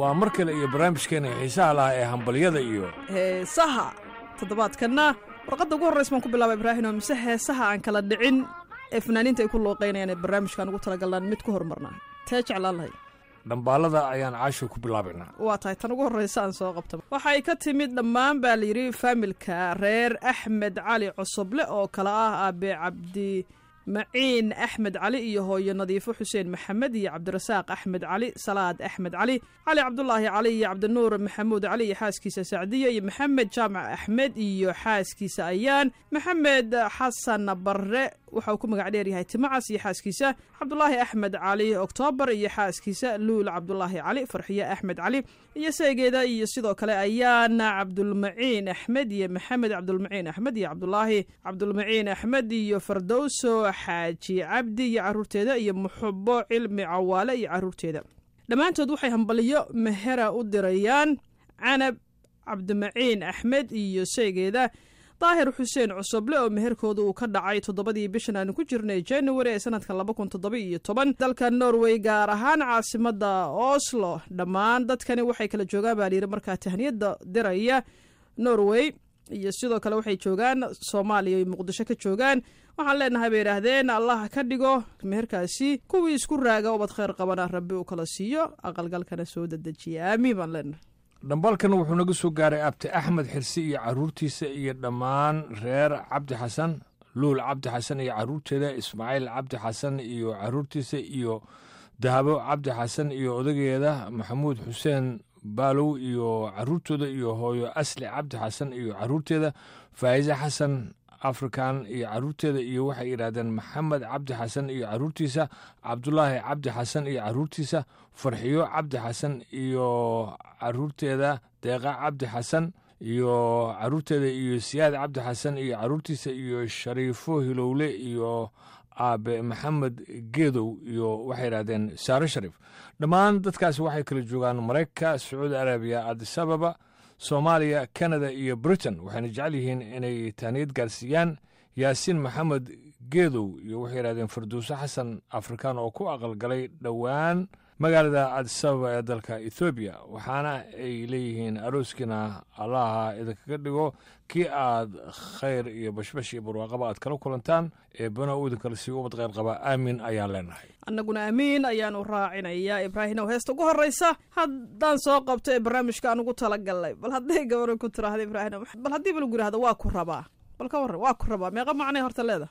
waa mar kale iyo barnaamijkeena xiisaha lahaa ee hambalyada iyo heesaha toddobaadkanna warqadda ugu horrays baan ku bilaaba ibraahim oo mise heesaha aan kala dhicin ee fanaaniinta ay ku looqaynayaan ee barnaamijkaan ugu talagalnaan mid ku horumarnaa tee jeclaan lahay dhambaalada ayaan caasho ku bilaabaynaa waa tahay tan ugu horraysa aan soo qabta waxay ka timid dhammaan baa layidhi faamilka reer axmed cali cosoble oo kale ah aabe cabdi maciin axmed cali iyo hooyo nadiifo xuseen maxamed iyo cabdirasaaq axmed cali salaad axmed cali cali cabdulaahi cali iyo cabdinuur maxamuud cali iyo xaaskiisa sacdiya iyo maxamed jaamac axmed iyo xaaskiisa ayaan maxamed xasan barre waxa uu ku magac dheer yahay timacas iyo xaaskiisa cabdulaahi axmed cali oktoobar iyo xaaskiisa luul cabdulaahi cali farxiye axmed cali iyo seegeeda iyo sidoo kale ayaana cabdulmaciin axmed iyo maxamed cabdulmaciin axmed iyo cabdulaahi cabdulmaciin axmed iyo fardowso xaaji cabdi iyo caruurteeda iyo muxubo cilmi cawaale iyo caruurteeda dhammaantood waxay hambaliyo mehera u dirayaan canab cabdimaciin axmed iyo seegeeda daahir xuseen cusuble oo meherkooda uu ka dhacay toddobadii bishan aanu ku jirnay january ee sanadka laba kun toddoba iyo toban dalka norway gaar ahaan caasimada oslo dhammaan dadkani waxay kala joogaan baa layidhi markaa tahniyadda diraya norway iyo sidoo kale waxay joogaan soomaaliya iyo muqdisho ka joogaan waxaan leenahay bay yidhaahdeen allah ka dhigo meherkaasi kuwii isku raaga ubad khayr qabana rabbi uu kala siiyo aqalgalkana soo dedejiya aamiin baan leenahay dhambaalkan wuxuu naga soo gaaray abti axmed xirsi iyo caruurtiisa iyo dhammaan reer cabdi xasan luul cabdi xasan iyo caruurteeda ismaaciil cabdi xasan iyo caruurtiisa iyo dahabo cabdi xasan iyo odageeda maxamuud xuseen baalow iyo caruurtooda iyo hooyo asli cabdi xasan iyo caruurteeda faa'iise xasan afrikan iyo caruurteeda iyo waxay yidhaahdeen maxamed cabdi xasan iyo caruurtiisa cabdulaahi cabdi xasan iyo caruurtiisa farxiyo cabdi xasan iyo caruurteeda deeqa cabdi xasan iyo caruurteeda iyo siyaad cabdi xasan iyo caruurtiisa iyo shariifo hilowle iyo aabe maxamed geedow iyo waxay yidhahdeen saare shariif dhammaan dadkaasi waxay kala joogaan maraykanka sacuudi arabiya adisababa soomaaliya kanada iyo britain waxayna jecel yihiin inay tahniyad gaarsiiyaan yaasiin maxamed geedow iyo waxay yidhahdeen farduuso xasan afrikaan oo ku aqalgalay dhowaan magaalada adisababa ee dalka ethoobiya waxaana ay leeyihiin arooskiina allaha idinkaga dhigo kii aad khayr iyo bashbash iyo barwaaqaba aad kala kulantaan eebbana uu idinkala sii ubad khayr qaba aamin ayaan leenahay annaguna amiin ayaanu raacinayaa ibraahimow heesta ugu horraysa haddaan soo qabto ee barnaamijka aan ugu talagalnay bal hadday gabaro ku tiraahda ibraahim bal haddii ba lagu yidhahdo waa ku rabaa bal ka warran waa ku rabaa meeqa macnay horta leeda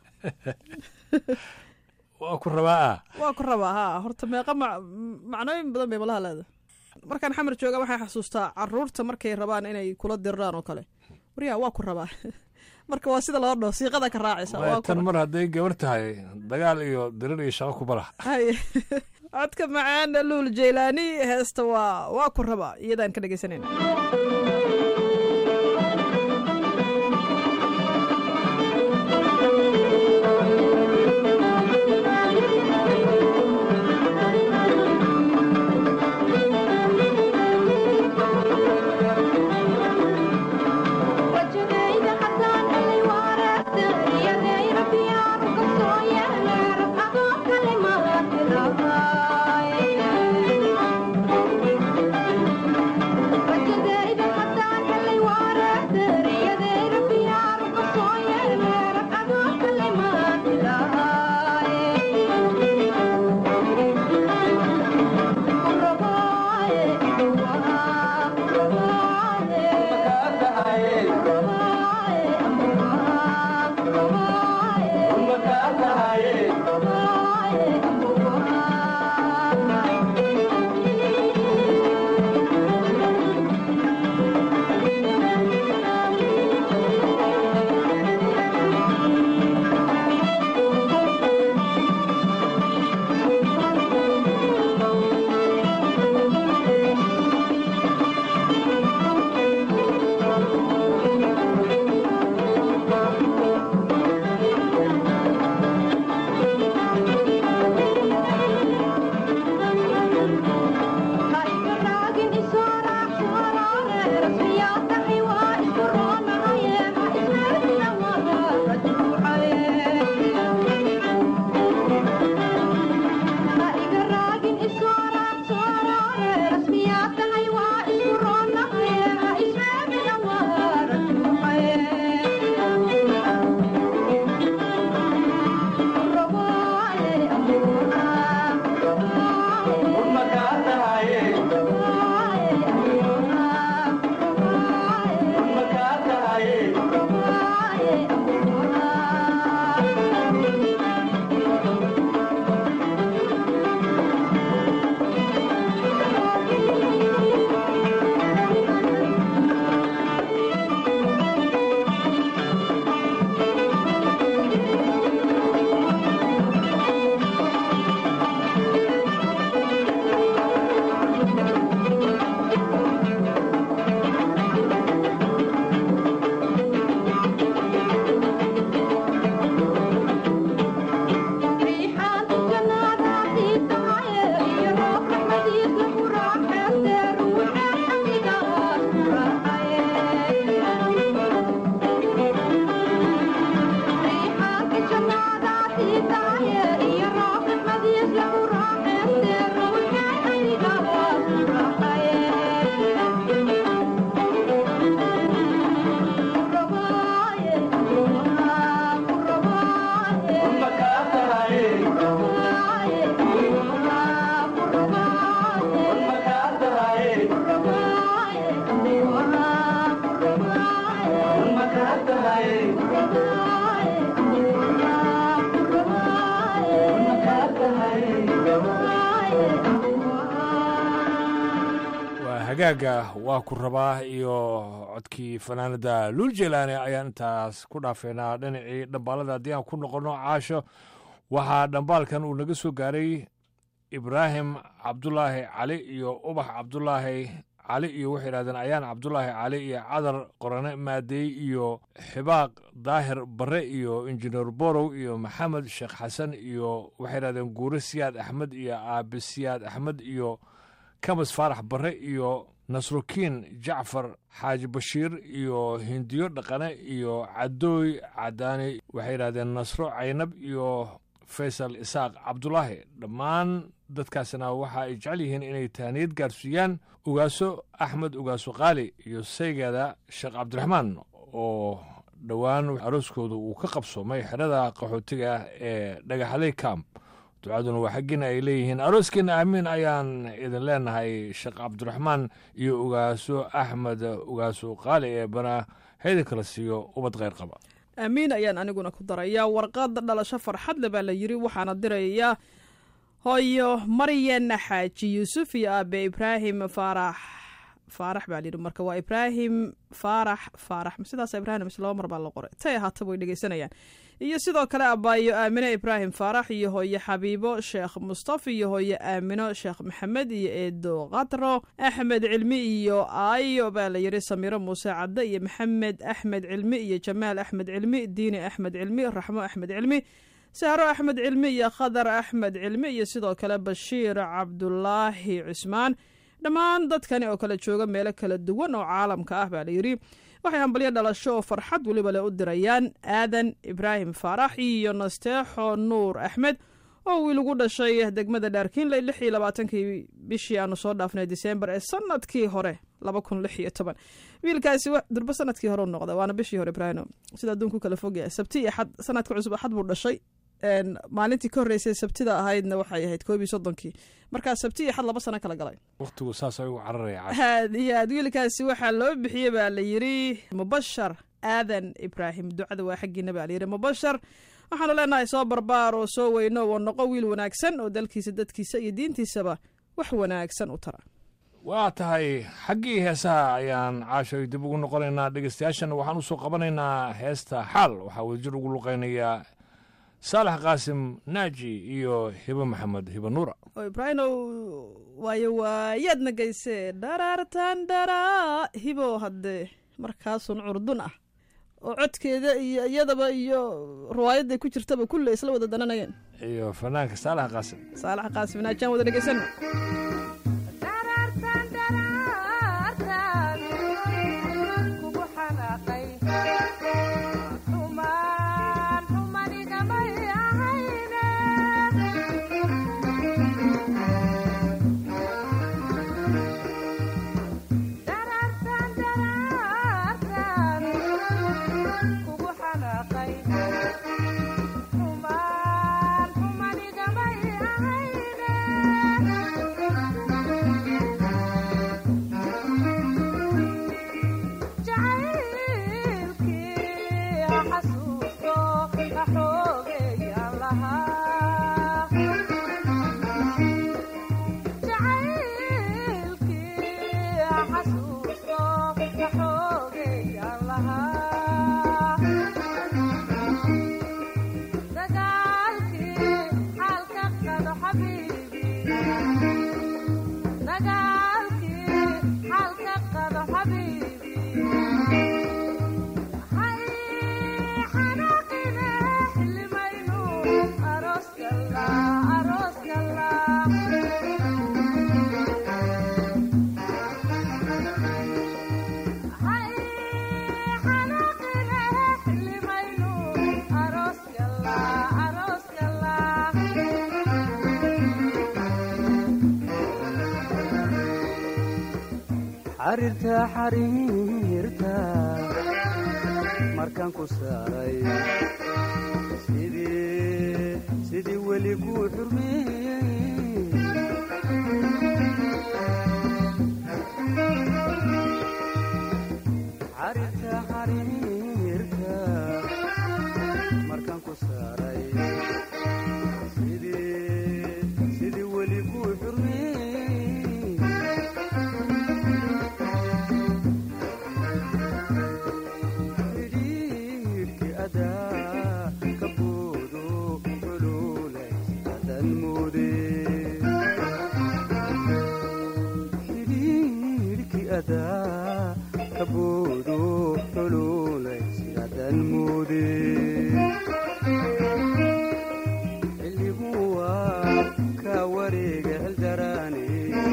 waa ku rabaa ah waa ku rabaa haa horta meeqa ma macnooyin badan bay malaha leeda markaan xamar jooga waxaan xasuustaa caruurta markay rabaan inay kula dirraan oo kale waryaa waa ku rabaa marka waa sida loo dhaho siiqada ka raacaysa tan mar hadday gabar tahay dagaal iyo dirir iyo shaqo ku bala hay codka macaan luul jaylaani heesta waa waa ku rabaa iyadaan ka dhegeysanayna Thank you. hagaaga waa ku rabaa iyo codkii fanaanada luul jelaane ayaan intaas ku dhaafeynaa dhinacii dhambaalada haddii aan ku noqonno caasho waxaa dhambaalkan uu naga soo gaaray ibraahim cabdulaahi cali iyo ubax cabdulaahi cali iyo waxay yidhahdeen ayaan cabdulaahi cali iyo cadar qorane maadeey iyo xibaaq daahir barre iyo injineer borow iyo maxamed sheekh xasan iyo waxay yidhahdeen guure siyaad axmed iyo aabe siyaad axmed iyo kamas faarax barre iyo nasrukiin jacfar xaaji bashiir iyo hindiyo dhaqane iyo cadooy cadaani waxay yidhahdeen nasro caynab iyo faysal isaaq cabdulaahi dhammaan dadkaasina waxa ay jecel yihiin inay taaniyad gaarsiiyaan ugaaso axmed ugaaso qaali iyo saygeeda sheekh cabdiraxmaan oo dhowaan arooskooda uu ka qabsoomay xerada qaxootiga ah ee dhagaxley camp ducaduna waa xaggiina ay leeyihiin arooskiina aamiin ayaan idin leenahay sheekh cabdiraxmaan iyo ugaaso axmed ugaaso qaali ee bana hayda kala siiyo ubad kheyr qaba aamiin ayaan aniguna ku darayaa warqad dhalasho farxadle baa la yidhi waxaana dirayaa hooyo maryan xaaji yuusuf iyo aabe ibraahim faarax faarax baa layidhi marka waa ibraahim faarax faarax sidaas ibrahim mise laba mar baa la qoray tay ahaata way dhegeysanayaan iyo sidoo kale abaayo aamine ibraahim faarax iyo hooye xabiibo sheekh mustafa iyo hooye aamino sheekh maxamed iyo eedo katro axmed cilmi iyo aayo baa la yidhi samiiro muuse cadde iyo maxamed axmed cilmi iyo jamaal axmed cilmi diini axmed cilmi raxmo axmed cilmi sahro axmed cilmi iyo khadar axmed cilmi iyo sidoo kale bashiir cabdulaahi cusmaan dhammaan dadkani oo kale jooga meelo kala duwan oo caalamka ah baa layidhi waxay hambalyo dhalasho oo farxad weliba le u dirayaan aadan ibraahim faarax iyo nasteexo nuur axmed oo wiil ugu dhashay degmada dhaarkiinley lix iyo labaatankii bishii aanu soo dhaafnay disembar ee sanadkii hore laba kun lix iyo toban wiilkaasi durba sanadkii hore u noqda waana bishii hore ibraahim sida adduunku kala fogyahay sabti iyo axad sanadka cusub axad buu dhashay maalintii ka horreysay sabtida ahaydna waxay ahayd koob iyo soddonkii markaa sabti iyo xad laba sano kala galay wakhtigu saas ayuu cararaya aad iyo aad wiilkaasi waxaa loo bixiyey baa la yidhi mubashar aadan ibraahim ducada waa xaggiina baa layidhi mubashar waxaanu leenahay soo barbaar oo soo weyno oo noqo wiil wanaagsan oo dalkiisa dadkiisa iyo diintiisaba wax wanaagsan u tara waa tahay xaggii heesaha ayaan caashoy dib ugu noqonaynaa dhegeystayaashan waxaan usoo qabanaynaa heesta xaal waxaa wadajir ugu luqaynayaa saalax qaasim naaji iyo hibo maxamed hibo nuura oo ibraahimow waayo waayaadna geysee dharaartan dharaa hibo haddee markaasun curdun ah oo codkeeda iyo iyadaba iyo riwaayadday ku jirtaba kulle isla wada dananayeen iyo fanaanka saalax qaasim saalax qaasim naajaan wada dhegeysana xariirta xariirta markaan ku saaray sidii weli kuu xurmeeyey xariirta xariirta markaan ku saaray sidii weli kuu xurmeeyey ka boodo xuluulay sidaadan moode xilligu waa ka wareega xildaraane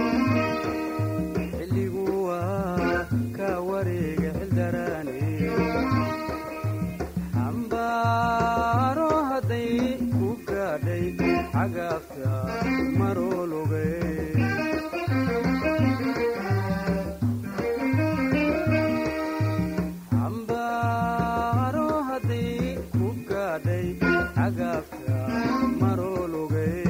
xilligu waa ka wareega xildaraane xambaaro hadday ku gaadhay cagaafta maroologay xambaaro hadday ku gaadhay cagaafta maroologay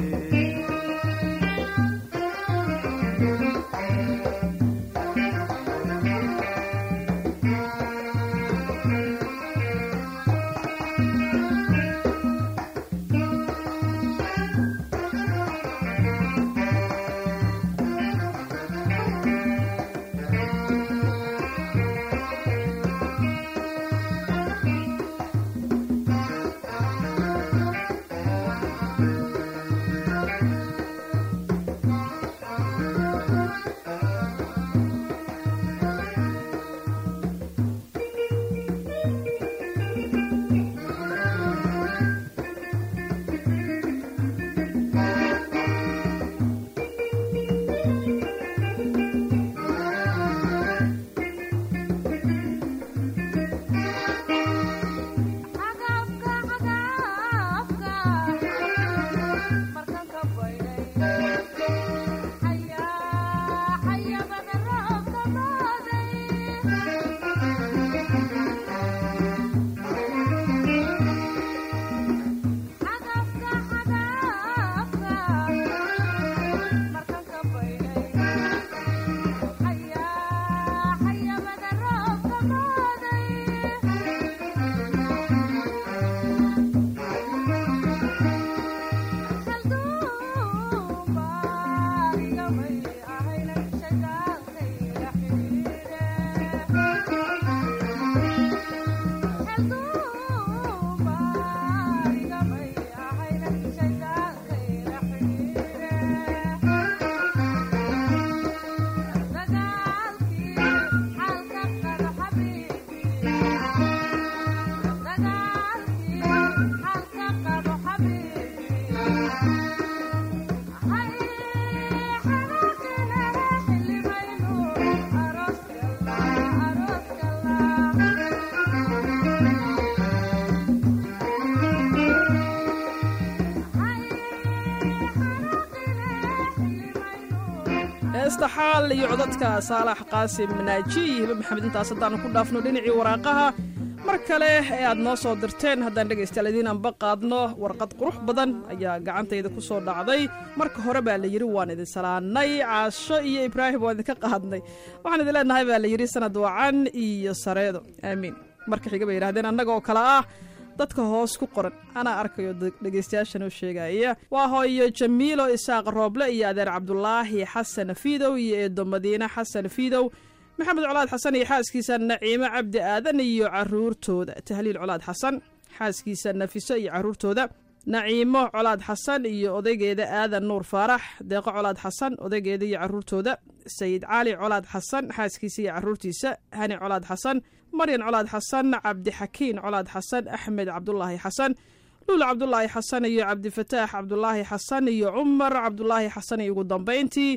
heesta xaal iyo codadka saalax qaasim naaji iyo hibe maxamed intaas haddaanu ku dhaafno dhinacii waraaqaha mar kale ee aad noo soo dirteen haddaan dhegaystayaal idiin anba qaadno warqad qurux badan ayaa gacantayda ku soo dhacday marka hore baa la yidhi waan idin salaannay caasho iyo ibraahim waan idinka qaadnay waxaan idin leenahay baa la yidhi sanad wacan iyo sareedo aamiin marka xiga bay yidhahdeen annaga oo kale ah dadka hoos ku qoran anaa arkayo dhegaystayaashan oo sheegaya waa hooyo jamiilo isaaq rooble iyo adeer cabdulaahi xasan fiidow iyo eedo madiine xasan fiidow maxamed colaad xasan iyo xaaskiisa naciimo cabdi aadan iyo caruurtooda tahliil colaad xasan xaaskiisa nafiso iyo caruurtooda naciimo colaad xasan iyo odaygeeda aadan nuur faarax deeqo colaad xasan odaygeeda iyo caruurtooda sayid cali colaad xasan xaaskiisa iyo caruurtiisa hani colaad xasan maryan colaad xasan cabdixakiin colaad xasan axmed cabdulaahi xasan luul cabdulaahi xasan iyo cabdifataax cabdulaahi xasan iyo cumar cabdulaahi xasan iyo ugu dambayntii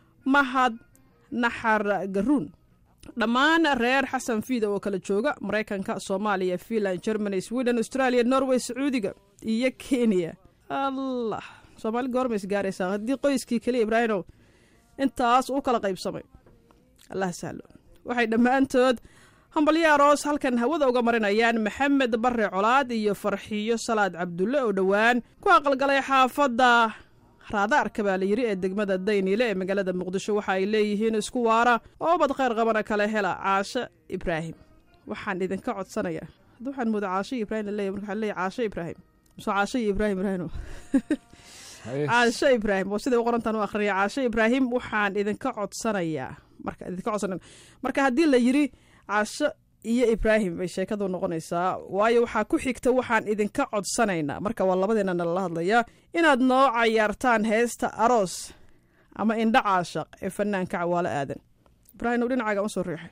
mahad naxar garuun dhammaan reer xasan fiida oo kala jooga maraykanka soomaaliya finland germany sweden australia norway sacuudiga iyo kenya allah soomaali goormays gaaraysaa haddii qoyskii keliya ibraahimow intaas u kala qaybsamay allah sahlo waxay dhammaantood hambalyo aroos halkan hawada uga marinayaan maxamed bare colaad iyo farxiyo salaad cabdulle oo dhowaan ku aqalgalay xaafadda raadaarka baa la yidhi ee degmada dayniile ee magaalada muqdisho waxa ay leeyihiin isku waara oo bad khayr qabana kale hela caashe ibraahim waxaan idinka codsanayaa hadda waxaan mooda caashe ibrahim laleeyahy marka waxaa leeyahy caashe ibraahim mise caashe iyo ibraahim ibraahim caashe ibraahim oo siday u qorantaan u akhriya caashe ibraahim waxaan idinka codsanayaa marka idinka codsanay marka haddii la yidhi caasho iyo ibraahim bay sheekadu noqonaysaa waayo waxaa ku xigta waxaan idinka codsanaynaa marka waa labadeena nalala hadlayaa inaad noo cayaartaan heesta aroos ama indha caashaq ee fanaanka cawaalo aadan ibraahim dhinacaaga ma soo riixay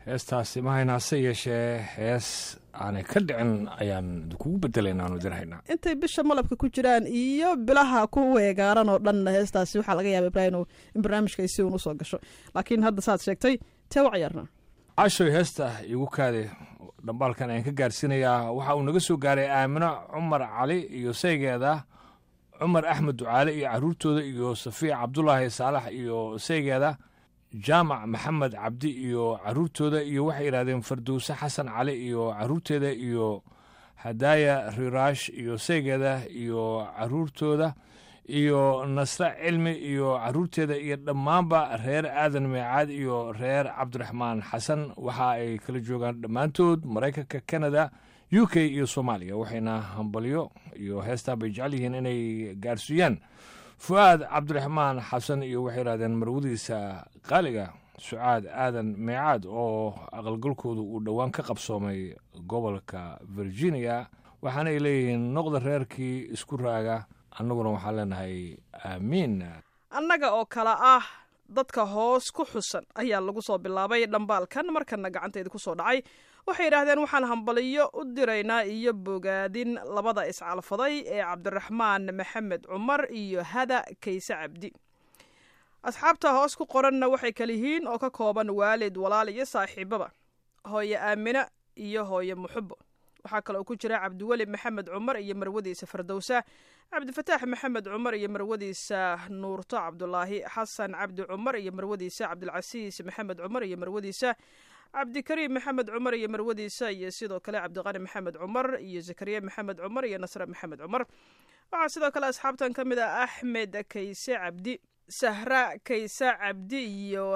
heestaasi mahayna hase yeeshee hees aanay ka dhicin ayaan idinkugu bedelaynaa aanu dirhaynaa intay bisha malabka ku jiraan iyo bilaha ku weegaaran oo dhanna heestaasi waxaa laga yaaba ibraahim in barnaamijka ay si uun usoo gasho laakiin hadda saad sheegtay tee u ciyaarnaa cashoy heesta igu kaade dhambaalkan ayaan ka gaarsiinayaa waxa uu naga soo gaaray aamino cumar cali iyo saygeeda cumar axmed ducaale iyo caruurtooda iyo safiya cabdulaahi saalax iyo saygeeda jaamac maxamed cabdi iyo caruurtooda iyo waxay yidhahdeen fardowse xasan cali iyo caruurteeda iyo hadaaya riraash iyo saygeeda iyo caruurtooda iyo nasre cilmi iyo caruurteeda iyo dhammaanba reer aadan meecaad iyo reer cabdiraxmaan xasan waxa ay kala joogaan dhammaantood maraykanka canada u k iyo soomaaliya waxayna hambalyo iyo heestaa bay jecel yihiin inay gaarsiiyaan fu'aad cabdiraxmaan xasan iyo waxay yidhahdeen marwadiisa qaaliga sucaad aadan meecaad oo aqalgalkoodu uu dhowaan ka qabsoomay gobolka virginia waxaana ay leeyihiin noqda reerkii isku raaga annaguna waxaan leenahay aamiin annaga oo kale ah dadka hoos ku xusan ayaa lagu soo bilaabay dhambaalkan markana gacantayda ku soo dhacay waxay yidhaahdeen waxaan hambaliyo u diraynaa iyo bogaadin labada iscalfaday ee cabdiraxmaan maxamed cumar iyo hada kayse cabdi asxaabta hoos ku qoranna waxay kala yihiin oo ka kooban waalid walaal iyo saaxiibaba hooye aamina iyo hooye muxubo waxaa kale oo ku jira cabdiweli maxamed cumar iyo marwadiisa fardowsa cabdifataax maxamed cumar iyo marwadiisa nuurto cabdulaahi xasan cabdi cumar iyo marwadiisa cabdilcasiis maxamed cumar iyo marwadiisa cabdikariim maxamed cumar iyo marwadiisa iyo sidoo kale cabdiqani maxamed cumar iyo zakariya maxamed cumar iyo nasre maxamed cumar waxaa sidoo kale asxaabtan ka mid ah axmed kayse cabdi sahra kayse cabdi iyo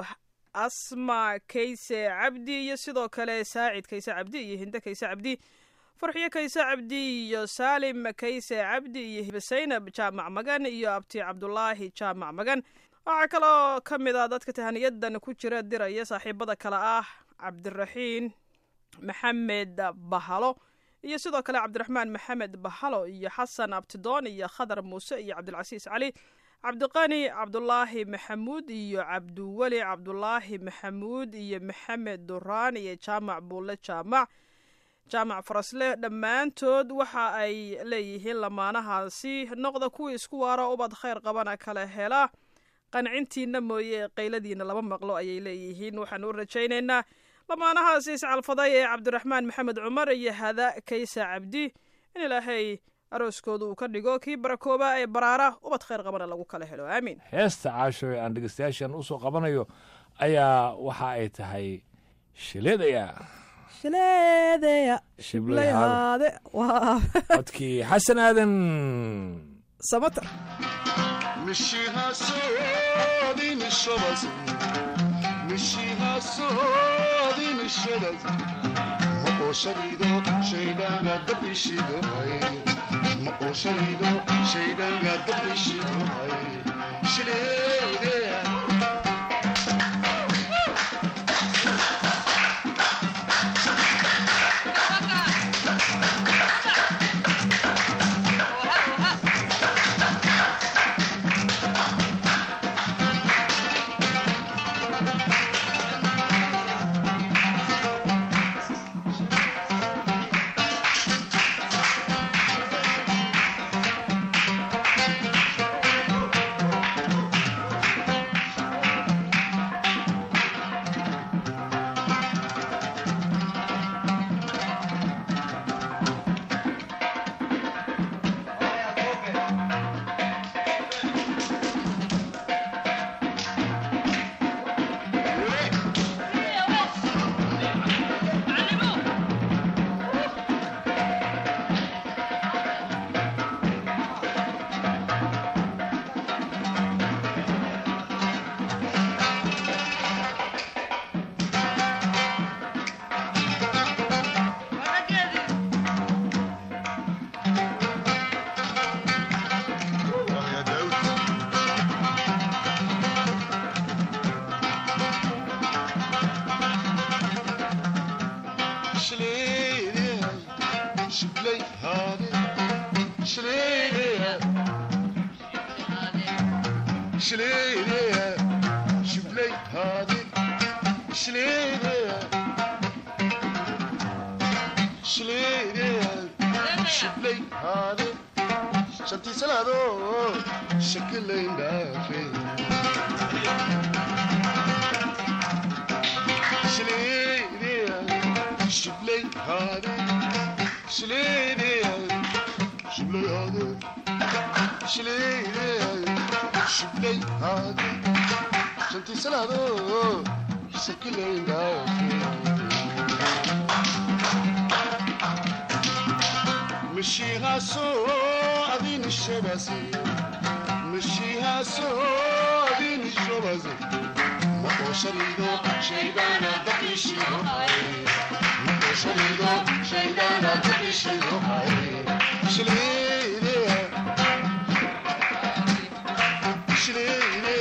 asma kayse cabdi iyo sidoo kale saacid kayse cabdi iyo hinde kayse cabdi farxiyo kayse cabdi iyo saalim kayse cabdi iyo hibasaynab jaamac magan iyo abti cabdulaahi jaamac magan waxaa kaloo ka mid ah dadka tahaniyadan ku jira diraya saaxiibada kale ah cabdiraxiin maxamed bahalo iyo sidoo kale cabdiraxmaan maxamed bahalo iyo xasan abtidoon iyo khadar muuse iyo cabdilcasiis cali cabdiqani cabdulaahi maxamuud iyo cabdiweli cabdulaahi maxamuud iyo maxamed duraan iyo jaamac buulle jaamac jaamac farasle dhammaantood waxa ay leeyihiin lamaanahaasi noqda kuwii isku waaro ubad khayr qabana kala hela qancintiina mooye qayladiina lama maqlo ayay leeyihiin waxaan u rajaynaynaa lamaanahaasi iscalfaday ee cabdiraxmaan maxamed cumar iyo hada kaysa cabdi in ilaahay arooskooda uu ka dhigo kii barakooba ee baraara ubad khayr qabana lagu kala helo aamiin heesta caasho ee aan dhegeystayaashan u soo qabanayo ayaa waxa ay tahay shileedaya shileedeya Shibley shiblayhaade waa codkii xasan aadan samata شليلة شبلي هذه شليلة shiblay haade shantii salaado shakilayn dhaafe shileedeya shiblay haade shileedeya shiblay haade shileedeya shiblay haade shantii salaado shakilayn dhaafe مشيهاسو أدين الشبازي مشيهاسو أدين الشبازي مكو شريدو شيدانا دقي شيدو مكو شريدو شيدانا دقي شيدو شليلي شليلي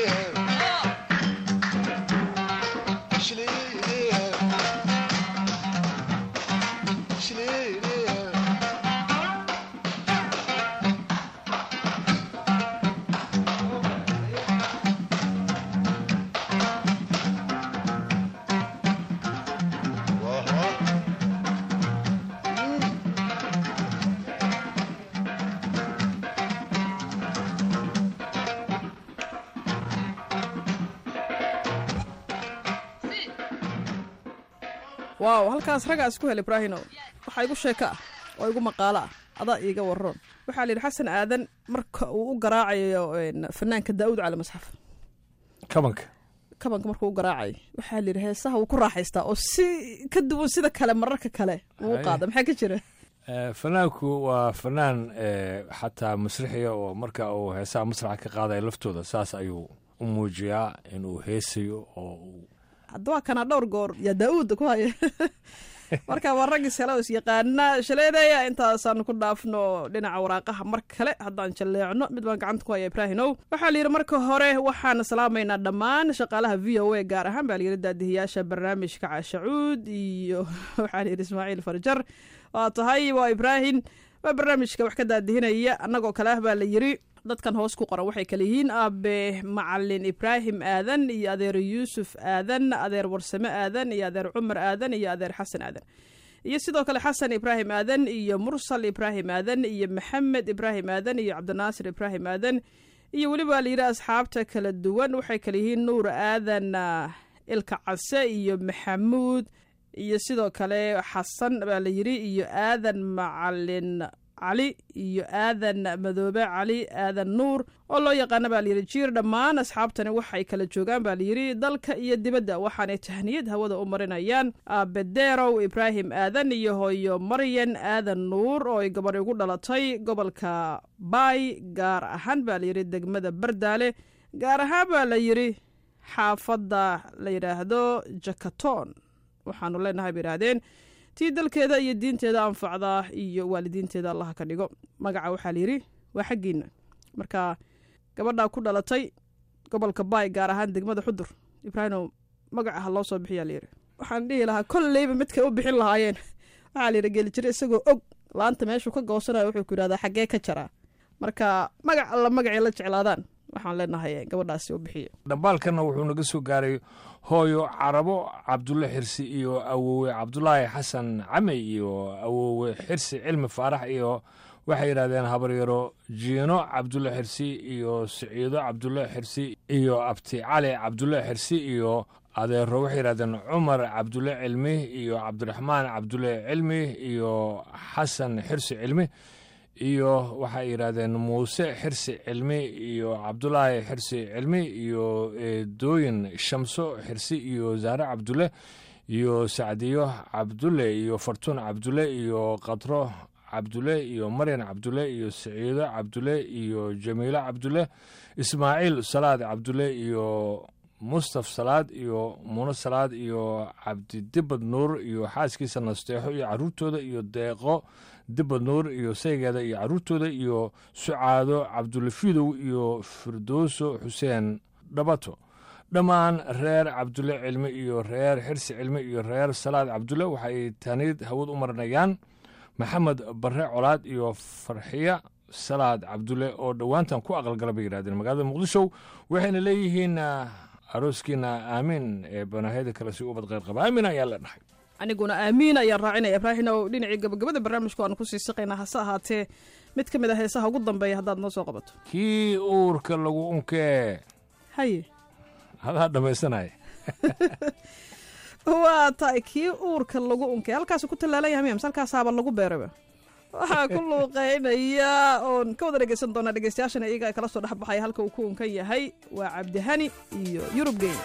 شليلي شليلي waaw halkaas raggaa isku hel ibraahino waxaa igu sheeko ah oo igu maqaalo ah adaa iiga waroon waxaa la yidhi xasan aadan marka uu u garaacayo een, fanaanka daa'uud cali masxaf kabanka kabanka markuu u garaacayo waxaa la yidhi heesaha wuu ku raaxaystaa oo si ka duwan sida kale mararka kale uu u Haye. qaada maxaa ka jira Eh, fanaanku waa fanaan eh, xataa masrixiya oo marka uu heesaha masraxa ka qaadaya laftooda saas ayuu u muujiyaa inuu heesayo oo uu hadda waa kana dhowr goor yaa daa'uudda ku haya marka waa raggii selo is yaqaana shaleedeya intaasaan ku dhaafno dhinaca waraaqaha mar kale haddaan jalleecno mid baan gacanta ku haya ibraahinow waxaa la yidhi marka hore waxaan salaamaynaa dhammaan shaqaalaha v o a gaar ahaan baa la yidhi daadihiyaasha barnaamijka caashacuud iyo waxaa la yidhi ismaaciil farjar waa tahay waa ibraahim waa barnaamijka wax ka daadihinaya annagoo kale ah baa la yidhi dadkan hoos ku qoran waxay kale yihiin aabe macalin ibraahim aadan iyo adeer yuusuf aadan adeer warsame aadan iyo adeer cumar aadan iyo adeer xasan aadan iyo sidoo kale xasan ibraahim aadan iyo mursal ibraahim aadan iyo maxamed ibraahim aadan iyo cabdinaasir ibraahim aadan iyo weliba la yidhi asxaabta kala duwan waxay kale yihiin nuur aadan ah, ilka case iyo maxamuud iyo sidoo kale xasan baa la yidhi iyo aadan macalin cali iyo aadan madoobe cali aadan nuur oo loo yaqaana baa layidhi jiir dhammaan asxaabtani waxay kala joogaan baa layidhi dalka iyo dibadda waxaanay tahniyad hawada u marinayaan aabedeerow ibraahim aadan iyo hooyo maryan aadan nuur oo ay gabadhi ugu dhalatay gobolka baay gaar ahaan baa layidhi degmada bardaale gaar ahaan baa la yidhi xaafadda la yidhaahdo jakaton waxaanu leenahay bay yidhaahdeen tii dalkeeda iyo diinteeda anfacda iyo waalidiinteeda allaha ka dhigo magaca waxaa layidhi waa xaggiina marka gabadhaa ku dhalatay gobolka baay gaar ahaan degmada xudur ibraahimow magaca ha loo soo bixiyaa layidhi waxaan dhihi lahaa kolleyba midkay u bixin lahaayeen waxaa layidhi geelijire isagoo og laanta meeshuu ka goosanayo wuxuu ku yidhahdaa xaggee ka jaraa marka magac alla magacay la jeclaadaan waxaan leenahay gabadhaasi u bixiya dhambaalkanna wuxuu naga soo gaaray hooyo carabo cabdulle xirsi iyo awowe cabdulaahi xasan camey iyo awowe xirsi cilmi faarax iyo waxay yidhahdeen habaryaro jiino cabdulle xirsi iyo siciido cabdulle xirsi iyo abti cali cabdulle xirsi iyo adeero waxay yidhahdeen cumar cabdulle cilmi iyo cabdiraxmaan cabdulle cilmi iyo xasan xirsi cilmi iyo waxay yidhaahdeen muuse xirsi cilmi iyo cabdulaahi xirsi cilmi iyo dooyin shamso xirsi iyo zaare cabdulle iyo sacdiyo cabdulle iyo fartuun cabdulle iyo qadro cabdulle iyo maryan cabdulle iyo siciido cabdulle iyo jamiilo cabdulle ismaaciil salaad cabdulle iyo mustaf salaad iyo muno salaad iyo cabdidibad nuur iyo xaaskiisa nasteexo iyo caruurtooda iyo deeqo dibad nuur iyo saygeeda iyo caruurtooda iyo sucaado cabdulafidow iyo firdowso xuseen dhabato dhammaan reer cabdulle cilmi iyo reer xirsi cilmi iyo reer salaad cabdulle waxay taniid hawad u marinayaan maxamed barre colaad iyo farxiya salaad cabdulle oo dhowaantan ku aqalgala bay yidhahdeen magaalada muqdisho waxayna leeyihiin arooskiina aamiin ee banaahiyada kale si ubad qayr qaba aamin ayaa leenahay aniguna aamiin ayaan raacinaya ibraahim oo dhinacii gabagabada barnaamijku aanu kusii siqaynaa hase ahaatee mid ka mid a heesaha ugu dambeeya haddaad noo soo qabato kii uurka lagu unkee haye hadaa dhammaysanaya waa tahay kii uurka lagu unkay halkaasu ku tallaalan yahay miams halkaasaaba lagu beeraba waxaa ku luuqeynaya oon ka wada dhegeysan doonaa dhegeystayaashana iyaga kala soo dhexbaxaya halka uu ku unkan yahay waa cabdihani iyo yurub geyn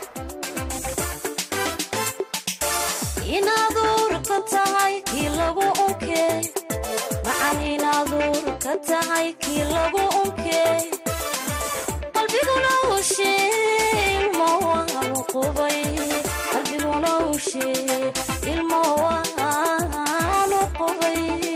inaad uurka tahay kii lagu unkee macan inaad uurka tahay kii lagu unkee qalbiguna ushee ilmo waanu qubay qalbiguna ushee ilmo waanu qubay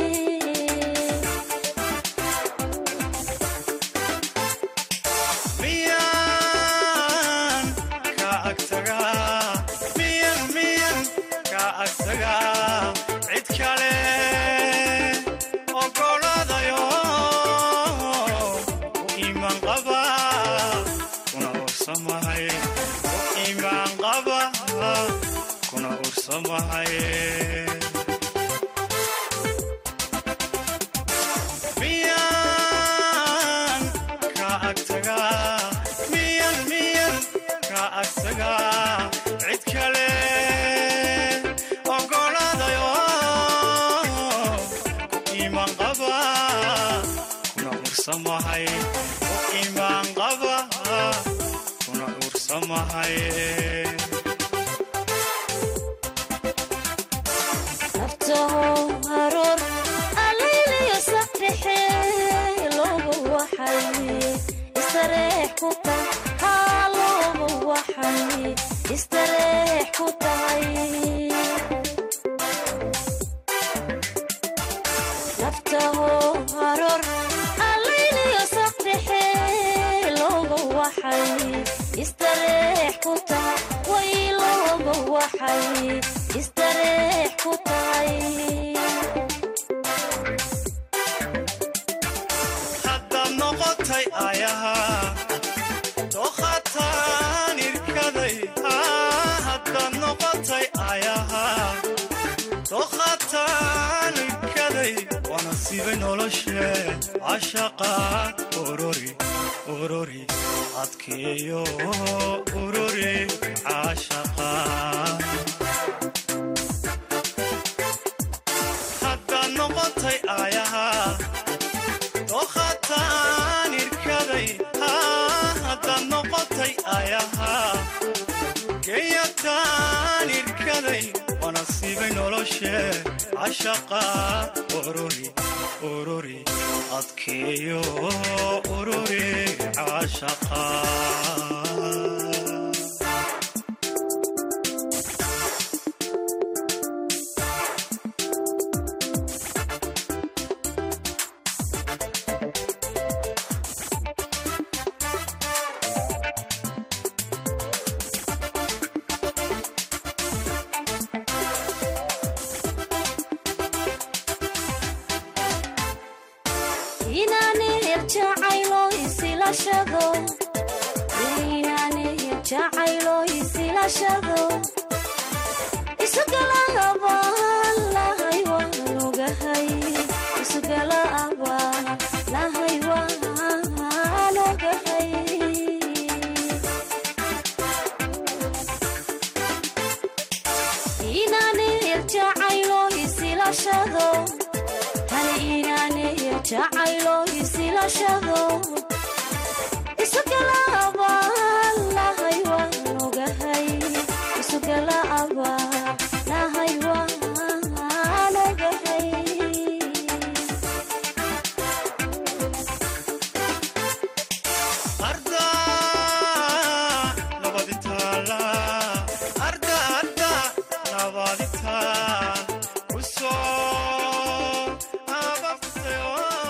miyan ka agtagaa miyan miyan ka agtagaa cid kale ogoladayo u iimaan qaba kuna ursamahay u iimaan qaba kuna ursamahay miyan ka agtagaa miyan miyan ka agtagaa cid kale ogoladayo ku iimaan qaba kuna ursamahay ku iimaan qaba kuna ursamahay naftaho haroor alayliyo saxixe looba waxay istareex ku tahay haa looba waxay istareex ku tahay naftaho haroor alayliyo saxixe looba waxay istareex ku tahay way looba waxay istareex ku tahay haddaad noqotay ayaha dooqataan irkaday haddaad noqotay ayaha dooqataan irkaday waana sibay noloshe cashaqa ururi ururi adkeeyo ururi cashaqa haddaad noqotay ayaha dooqataan irkaday haddaad noqotay ayaha geeyataan irkaday waana siibay noloshe cashaqa ururi ururi adkeeyo ururi cashaqa inaanihir jacaylo isilashado inaanihir jacaylo isilashado isugala abaan lahay waan ogahay isugala abaan lahay waan ogahay inaanihir jacaylo isilashado hal inaanihir jacaylo isilashado isugala abaan lahay waan ogahay isugala abaan lahay waan ogahay arda nabaditaala arda arda nabaditaal usoo ababtayo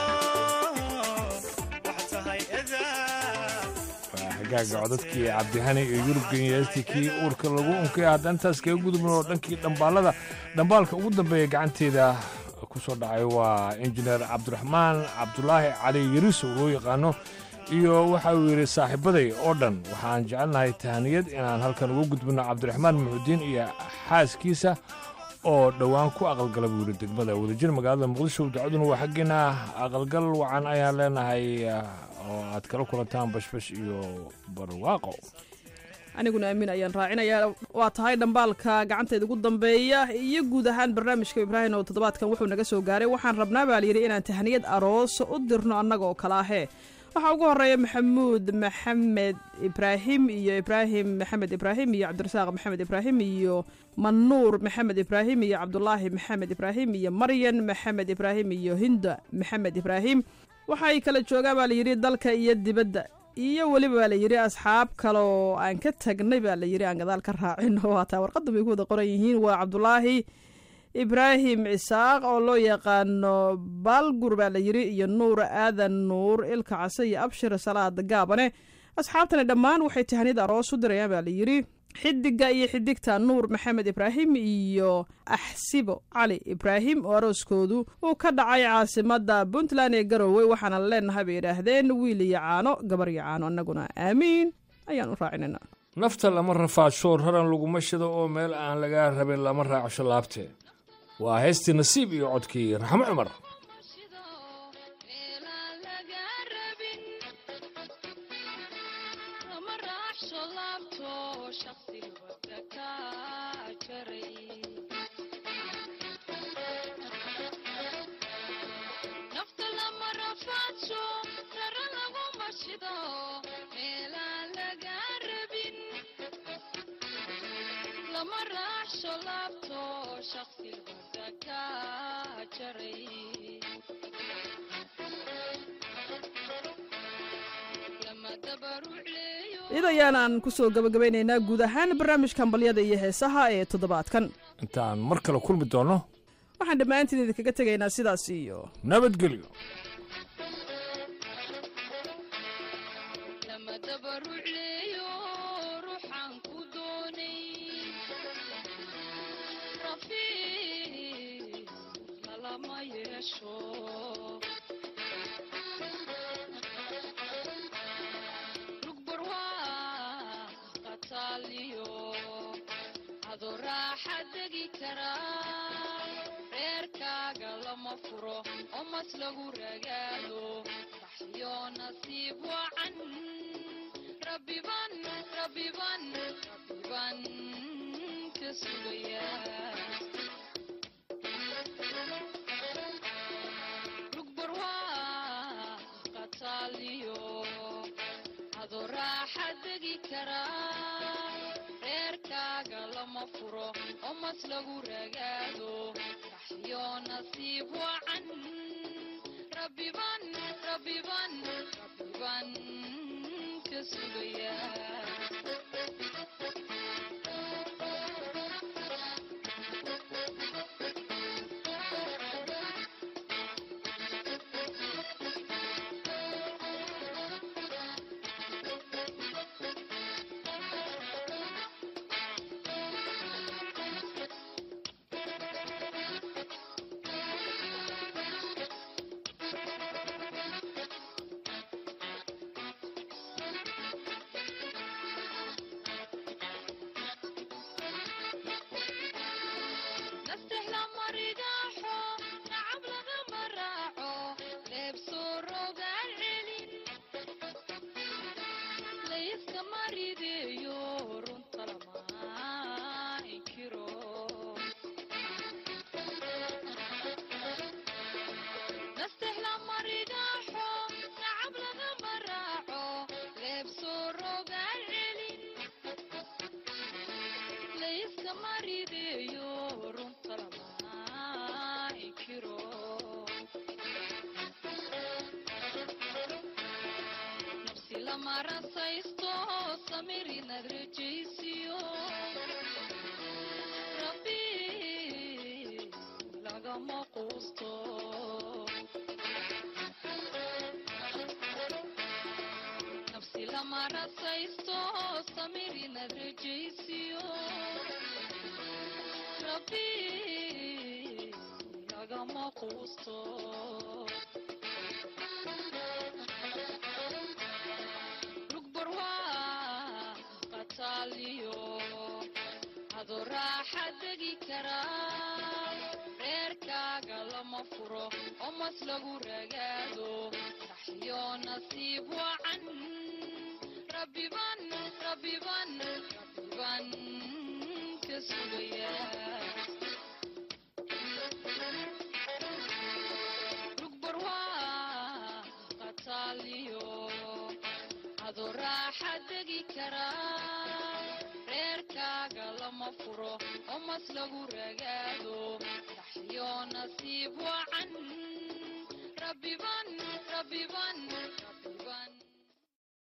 waxa tahay edaa waa hagaaga codadkii cabdihani iyo yurubgen yeestii kii uurka lagu unkay hadda intaas kaga gudubno oo dhankii dhambaalada dhambaalka ugu dambeeya gacanteeda ku soo dhacay waa injineer cabdiraxmaan cabdulaahi cali yariso loo yaqaano iyo waxa uu yidhi saaxiibaday oo dhan waxaan jecelnahay tahaniyad inaan halkan uga gudbino cabdiraxmaan muxudiin iyo xaaskiisa oo dhowaan ku aqalgala buu yidhi degmada wadajir magaalada muqdisho ducaduna waa xaggeena aqalgal wacan ayaan leenahay oo aad kala kulantaan bashbash iyo barwaaqo aniguna aamin ayaan raacinayaa waa tahay dhambaalka gacanteeda ugu dambeeya iyo guud ahaan barnaamijka ibraahim oo toddobaadkan wuxuu naga soo gaaray waxaan rabnaa baa layidhi inaan tahniyad aroos u dirno annaga oo kale ahee waxaa ugu horeeya maxamuud maxamed ibraahim iyo ibraahim maxamed ibraahim iyo cabdirasaaq maxamed ibraahim iyo manuur maxamed ibraahim iyo cabdulaahi maxamed ibraahim iyo maryan maxamed ibraahim iyo hinda maxamed ibraahim waxay kala joogaan baa layidhi dalka iyo dibadda iyo weliba baa layidhi asxaab kale oo aan ka tagnay baa layidhi aan gadaal ka raacin oo haataa warqadda bay ku wada qoran yihiin waa cabdulaahi ibraahim cisaaq oo loo yaqaano baalgur baa layidhi iyo nuur aadan nuur ilka case iyo abshir salaad gaabane asxaabtani dhammaan waxay tahniyad aroos u dirayaan baa layidhi xidiga iyo xidigta nuur maxamed ibraahim iyo axsibo cali ibraahim oo arooskoodu uu ka dhacay caasimada puntland ee garowe waxaana leenahay bay yidhaahdeen wiil iyo caano gabar iyo caano annaguna aamiin ayaan u raacinayna nafta lama rafaadsho raran laguma shido oo meel aan lagaa rabin lama raacsho laabtee waa heystii nasiib iyo codkii raxmo cumar iyada ayaanaan ku soo gabagabaynaynaa guud ahaan barnaamijkan balyada iyo heesaha ee toddobaadkan intaan mar kale kulmi doonno waxaan dhammaantiin idinkaga tegaynaa sidaas iyo nabadgelyo adoo raaxa degi karaa reerkaaga lama furo oo mas lagu ragaado dhaxyo nasiib wacan rabbiban rabbiban rabbiban ka sugaya adoo raaxa degi karaa reerkaaga lama furo oo mas lagu ragaado dhaxyo nasiib wacan rabbiban rabbiban rabbiban